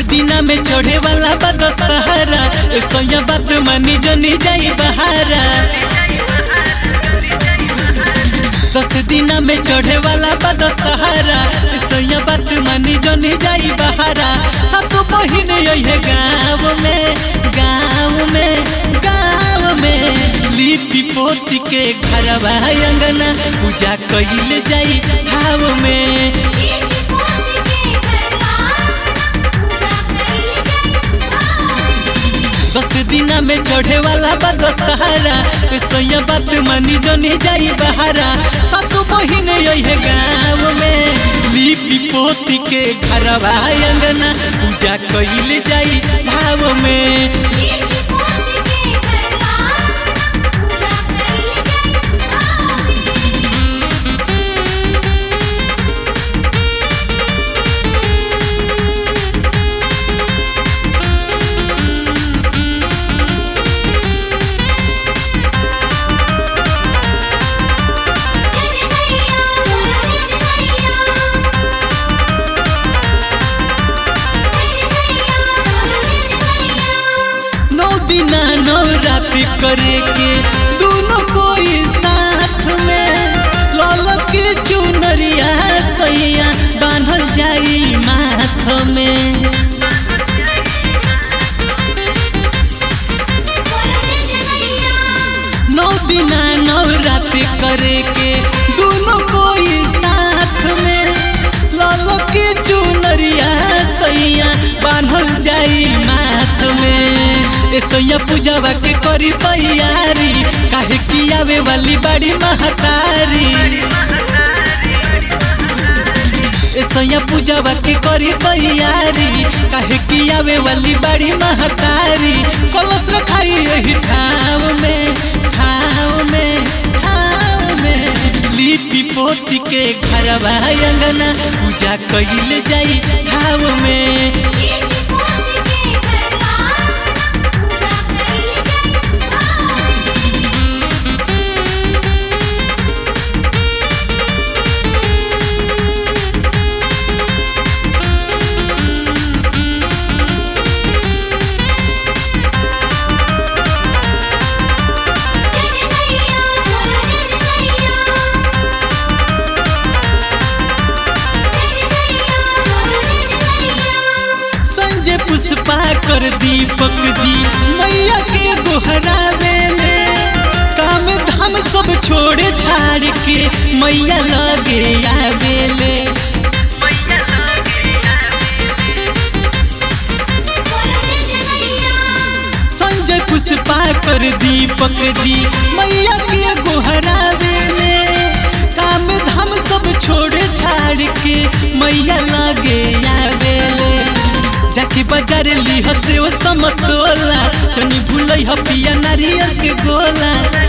दिना में चढ़े वाला बा दशहरा सोया बात मानी जनी जाई बहारा दस दिना में चढ़े वाला बा दशहरा सोया बात मानी जनी जाई बहारा सातो बहिन यही गाँव में गाँव में गाँव में लिपि पोती के घरवा अंगना पूजा कइल जाई भाव में लिपि पोती के घर आंगना पूजा कइल जाई भाव दस दिना में चढ़े वाला बा दशहरा सोया बात मानी जनी जाई बहारा सातो बहिन यही गाँव में लिपि पोती के घरवा अंगना पूजा कइल जाई भाव में लिपि पोती के घर आंगना पूजा कइल जाई भाव जय जय मैया बोलो जय जय मैया जय जय मैया बोलो जय जय मैया नौ दिना नौ रात करे के दोनों कोई साथ में लाल के चुनरिया सैया बांधल जाई माथ में बोलो जय जय मैया नौ दिना नौ रात करे के दोनों कोई साथ में लाल के चुनरिया सैया बांधल जाई माथ में ए सैया पूजावा के करी तैयारी काहे की आवे वाली बड़ी महतारी ए सैया पूजावा के करी तैयारी काहे की आवे वाली बड़ी महतारी कलश रखाई यही ठाव में ठाव में ठाव में लिपि पोती के घरवा अंगना पूजा कइल जाई ठाव में लिपि पोती के घर आंगना पूजा कइल जाई भाव जय जय मैया बोलो जय जय मैया जय जय मैया बोलो जय जय मैया संजय पुष्पा कर दीपक जी मैया के गोहरावेले काम धाम सब छोड़ छाड़ के मैया लगे आवेले बोलो जय जय मैया संजय पुष्पा कर दीपक जी मैया के गोहरावेले काम धाम सब छोड़ छाड़ के मैया लगे आवेले जाके बाजार ली हसे ओ समतोला चनी भूलई ह पिया नारियल के गोला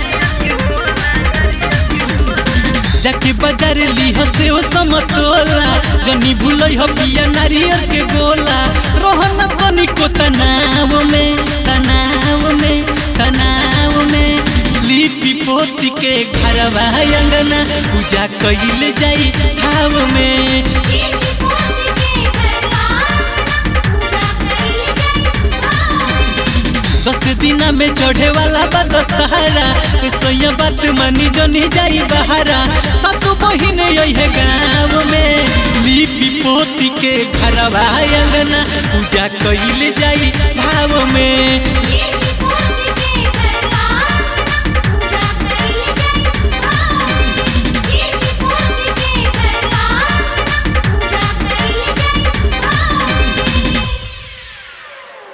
जाके बाजार ली हसे ओ समतोला जनी भूलई ह पिया नारियल के गोला रोहन तनिको तनाव में तनाव में तनाव में लिपि पोती के घरवा अंगना पूजा कइल जाई ठाव में लिपि पोती के घर आंगना पूजा कइल जाई भाव दस दिना में चढ़े वाला बा दशहरा सोया बात मानी जनी जाई बहारा सातो बहिन यही गाँव में लिपि पोती के घरवा अंगना पूजा कइल जाई भाव में लिपि